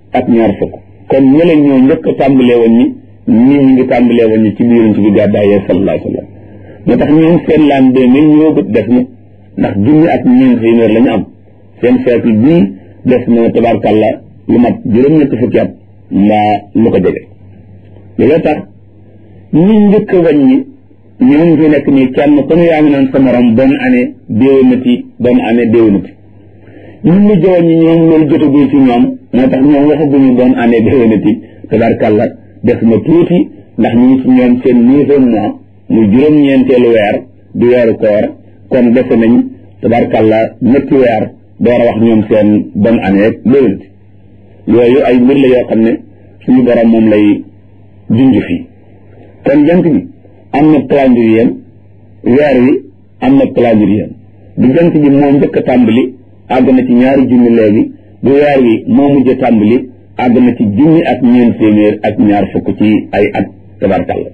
ak ñaar fukk kon ñële ñoo njëkk a tàmbalee woon ñi ñii ñu ngi tàmbalee woon ñi ci biir yonent bi gàddaayee sallallahu alayhi wa sallam moo tax ñoom seen laan deux mille ñoo gët def na ndax junni ak ñeent téeméer la ñu am seen siècle bii def na tabarkàlla lu mat juróom-ñetti fukki at mbaa lu ko jege loolu tax ñi njëkk a wàññi ñoom fi nekk nii kenn ku ne yaa ngi naan sa morom bonne année déwénati bonne année déwénati ñun ñu jëwoon ñi ñoom loolu jotagul ci ñoom moo tax ñoom waxaguñu bonne année déwénati tabarkàlla def na tuuti ndax ñu ngi ci ñoom seen neuvième mois muy juróom-ñeenteelu weer di weeru koor kon defe nañ tabarkàlla ñetti weer door a wax ñoom seen bonne année déwénati yooyu ay mbir la yoo xam ne suñu borom moom lay junj fii kon jant bi am na calendrier weer wi am na calendrier bu jant bi moo njëkk a tàmbali àgg na ci ñaari junni léegi bu weer wi moo mujj a tàmbali àgg na ci junni ak ñeent téeméer ak ñaar fukk ci ay at tabarkàlla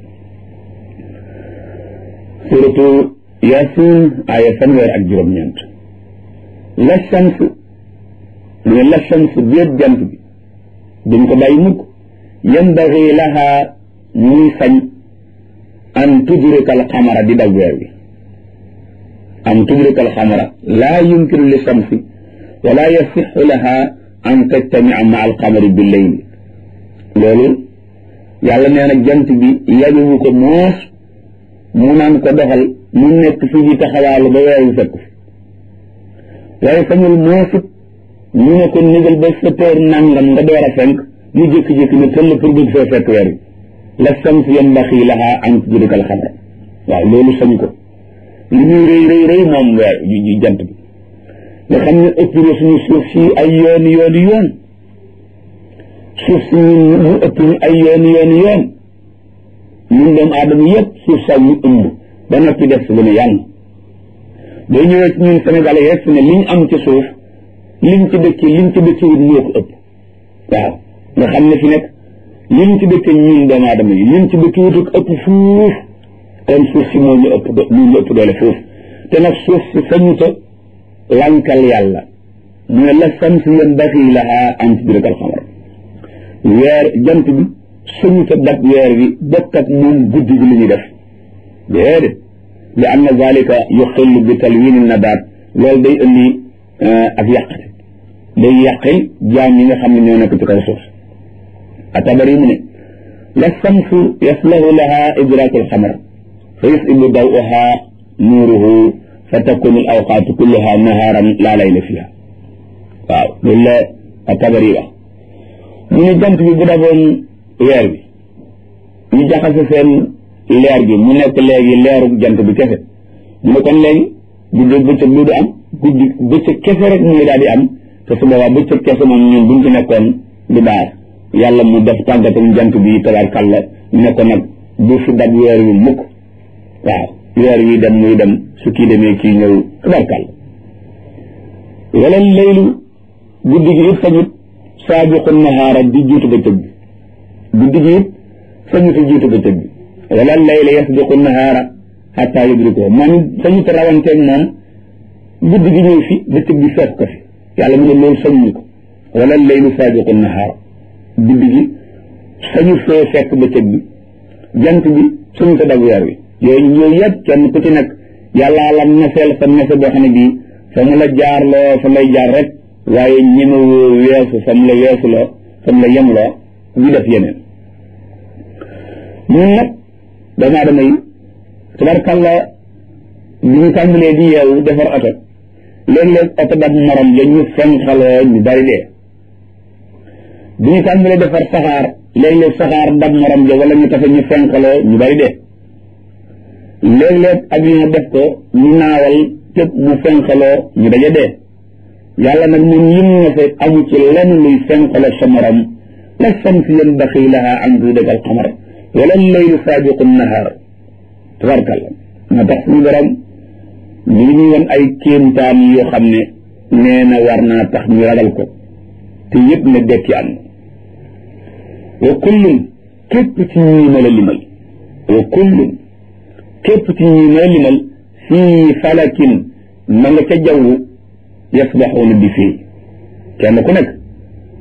suratu yasin aaya fanweer ak juróom-ñeent la shams mu ne la shams déet jant bi duñ ko bàyyi mukk yambaxi laha muy sañ an tudrika alxamara di dal weer wi an tudrika alxamara laa yumkinu li shamsi wala yasixu laha an tajtamia ma alxamari bi leyli loolu yàlla nee na jant bi yabiwu ko moos mu naan ko doxal mu nekk fi di taxawaalu ba weer wi fekk fi waaye sañul moosit ñu ne ko nigal ba sept heures nangam nga door a fenk mu jékki-jékki ne tëll pour bëgg fee fekk weer wi la shams yambaxi laha an tudrika alxamara waaw loolu sañ ko li muy rëy rëy rëy moom weer yu jant bi nga xam ne ëpp na suñu suuf si ay yooni yooni yoon suuf si ñun mu ëpp ñu ay yooni yooni yoon ñun doomu aadama yëpp suuf sax ñu ëmb ba noppi def si lu ne yàlla boo ñëwee ci ñun Sénégal yi rek fi ne liñ am ci suuf liñ ci dëkki liñ ci dëkki wut moo ko ëpp waaw nga xam ne fi nekk liñ ci dëkki ñun doomu aadama yi liñ ci dëkki wut ëpp fuuf kon suuf si moo ñu ëpp moo ñu ëpp doole fuuf te nag suuf si sañuta lankal yàlla mu ne la samsi yanbaghi laha an tudrika al-qamar weer jant bi sañuta dab weer wi bokk ak moom guddi gi li ñuy def déedéet li anna zalika yuxillu bi talwini nabaat loolu day indi ak yàqate day yàqil jaam yi nga xam ne ñoo nekk ci kaw suuf atabari mu ne la samsu yaslahu laha idraku alxamar fa yusibu dawuha nuuruhu fa takunu al awqaatu kulluha naharan laa layla fiha waaw loolu la atabari wax mu ne jant bi bu daboon weer bi ñu jaxase seen leer gi mu nekk léegi leeru jant bi kese mu ne kon léegi guddi bëccëg du am guddi bëccëg kese rek muy daal di am te su boobaa bëccëg kese moom ñun buñ ci nekkoon du baax yàlla mu def tàggatam jant bi tabarkàlla ne ko nag bu fi dab weer wi mukk waaw weer wi dem muy dem su kii demee kii ñëw tabarkàlla wala laylu guddi gi it sañut saabiqu nahaara di jiitu bëccëg bi guddi gi it sañut a jiitu bëccëg bi wala layla yasbiqu nahaara xataa yudriko man sañut a rawanteeg moom guddi gi ñëw fi bëccëg bi fekk ko fi yàlla mu ne loolu sañuñu ko wala laylu saabiqu nahaara guddi gi sañu fee fekk bëccëg bi jant bi sañu ko dab weer wi yooyu yooyu yëpp kenn ku ci nekk yàllaa la neseel sa nese boo xam ne bii fa mu la jaar loo fa lay jaar rek waaye ñemewoo weesu fa mu la weesu loo fa mu la yem loo di def yeneen ñun nag doomu aadama yi tabarkàlla bi ñu tàmbalee di yeewu defar oto léeg-léeg oto dab morom ja ñu fenxaloo ñu bari dee bi ñu tàmbalee defar saxaar léeg-léeg saxaar dab morom ja wala ñu tafe ñu fenxaloo ñu bari dee léeg-léeg avion def ko ñu naawal tëb mu fenxaloo ñu daje dee yàlla nag ñun lim na fa amu ci lenn luy fenxaloo sa morom la samsi yanbaxi laha an tudrika al-qamar wala laylu saabiqu nahaar tabarkalla moo tax suñu borom ñu ngi ñuy won ay kéemtaan yoo xam ne nee na war naa tax ñu ragal ko te yëpp ne dekki am wa kullun képp ci ñii ma la limal wa kullun képp ci ñii ma la limal fii falakin ma nga ca jaww yasbaxuuna bi fii kenn ku nekk